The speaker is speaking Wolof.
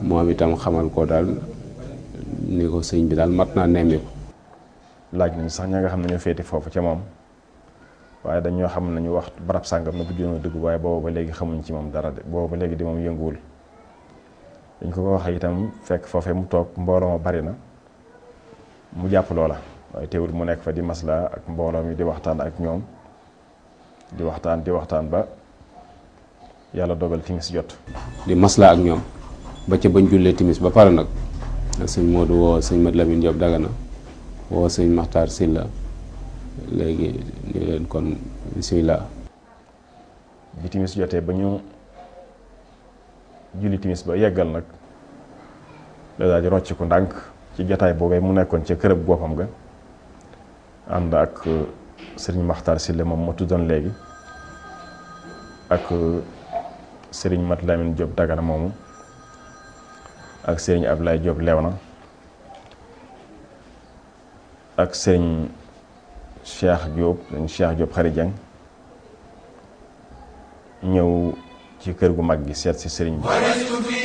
moom itam xamal ko daal ni ko sëñ bi daal mat naa nemmiku laaj nañ sax ña nga xam ne ñoo féete foofu ca moom waaye dañoo xam nañu wax barab sàngam na bu juróom dëgg waaye booba ba léegi xamuñ ci moom dara de booba ba léegi di moom yënguwul dañ ko ko waxee itam fekk foofee mu toog mbooloo ma bari na mu jàpp loola waaye teewul mu nekk fa di masla ak mbooloo mi di waxtaan ak ñoom di waxtaan di waxtaan ba yàlla dogal timis jot di masla ak ñoom ba ca bañ jullee timis ba pare nag sëñ Modou woo sëñ Mat Lamine Diop Dagana woo sëñ Maxtaar Silla léegi ni leen kon bisimilah bi timis jotee ba ñu julli timis ba yeggal nag la daal di rocc ko ndànk ci jataay boobee mu nekkoon ca kërëb boppam ga ànd ak sëriñ Maxtaar Silla moom ma tuddoon léegi ak sëriñ Mat Lamine Diop Dagana moomu ak sëriñ Ablaye Diop Léona ak sëriñ Cheikh Diop sëriñ Cheikh Diop Xari Jeng ñëw ci kër gu mag gi seet si sëriñ bi